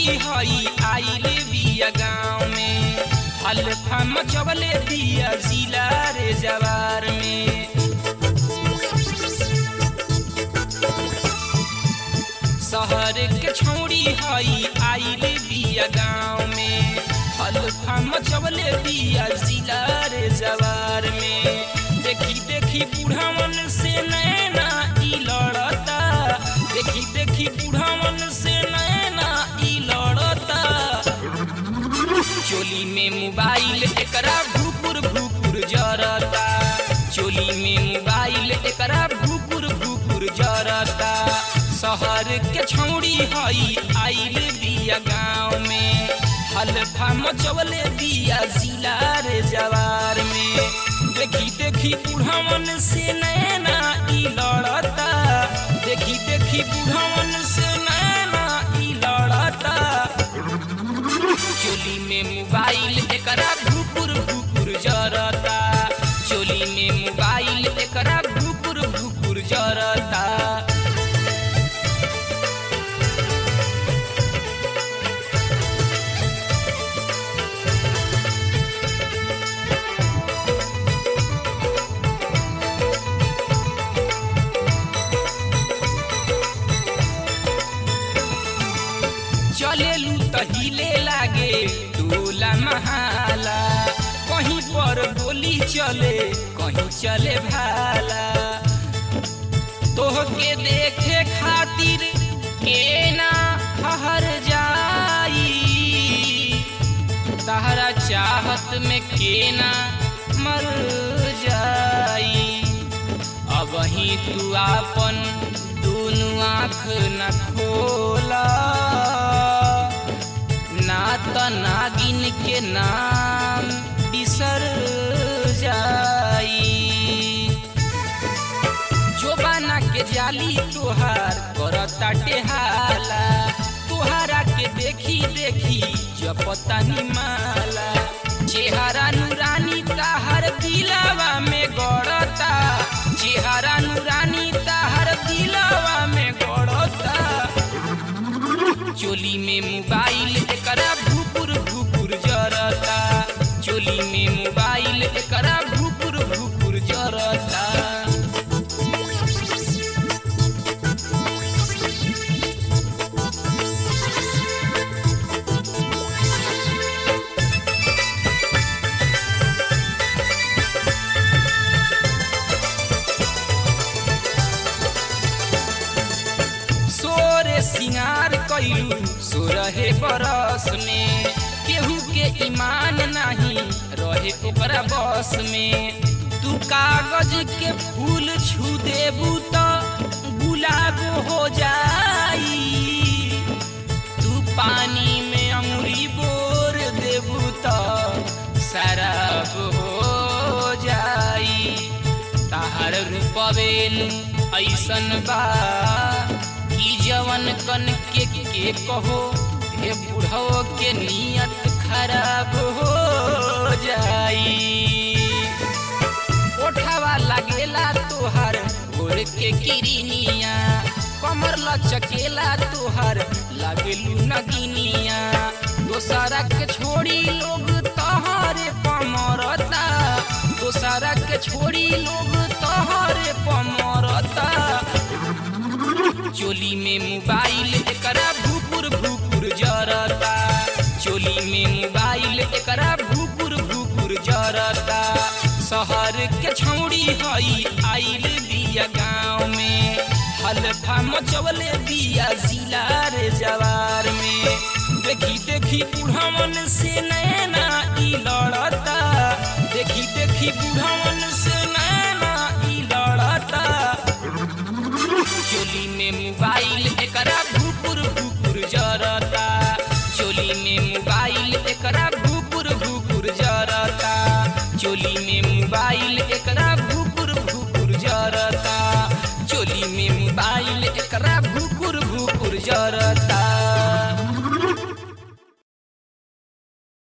छौड़ी हई आइल बिया गाँव में हल्फा मचवले दिया जिला रे जवार में शहर के छौड़ी हई आइल बिया गाँव में हल्फा मचवले दिया जिला रे जवार में देखी देखी बूढ़ावन से नैना ई लड़ता देखी देखी बूढ़ावन से नैना ई लड़ता चोली में मोबाइल एकरा भूकुर भूकुर जरता चोली में मोबाइल एकरा भूकुर भूकुर जरता शहर के छौड़ी हई आइल बिया गाँव में हल्फा मचवले दिया जिला रे जवार में देखी देखी बूढ़ावन से नैना ई लड़ता देखी देखी बूढ़ावन से नैना ई लड़ता चोली में मोबाइल एकरा भूकुर भूकुर जरता चोली में मोबाइल एकरा भूकुर भूकुर जरता चलेलू तहिले लागे टोला महाला कहीं पर गोली चले कहीं चले भाला तोहके देखे खातिर के ना हर जाई तहरा चाहत में के ना मर जाई अब ही तू आपन दुनु आँख न खोला ना त नागिन के नाम बिसर जाई जोबाना के जाली तोहार करता टेहाला तोहारा के देखी देखी जपता माला चेहरा नूरानी ताहर दिलावा में गड़ता चेहरा नूरानी ताहर दिलावा में गड़ता चोली में मोबाइल एकरा भूकुर भूकुर जरता चोली में मोबाइल एकरा भूकुर भूकुर जरता सोरे सिंगार कैलू सोरहे बरस में केहू के ईमान नहीं रहे ओकरा बस में तू कागज के फूल छू देबू तो गुलाब हो जाई तू पानी में अंगुरी बोर देबू तो शराब हो जाई ताहर रूपवेल ऐसन बा कि जवन कन के के कहो हे बुढ़ो के नियत खराब हो जाई ओठवा लगेला तोहर भोर के किरनिया कमर लचकेला तोहर लगेलू नगिनिया दोसरा के छोड़ी लोग तोहरे पमरता दोसरा के छोड़ी लोग तोहरे पमरता चोली में मोबाइल एकरा भूकुर भूकुर जरता चोली में मोबाइल एकरा भूकुर भूकुर जरता शहर के छौड़ी हई आइल बिया गाँव में हल्फा मचवले बिया जिला रे जवार में देखी देखी बूढ़ावन से नैना ई लड़ता देखी देखी बूढ़ावन से नैना ई लड़ता चोली में मोबाइल एकरा भूकुर भूकुर जरता चोली में मोबाइल एकरा भूकुर भूकुर जरता चोली में मोबाइल एकरा भूकुर भूकुर जरता चोली में मोबाइल एकरा भूकुर भूकुर जरता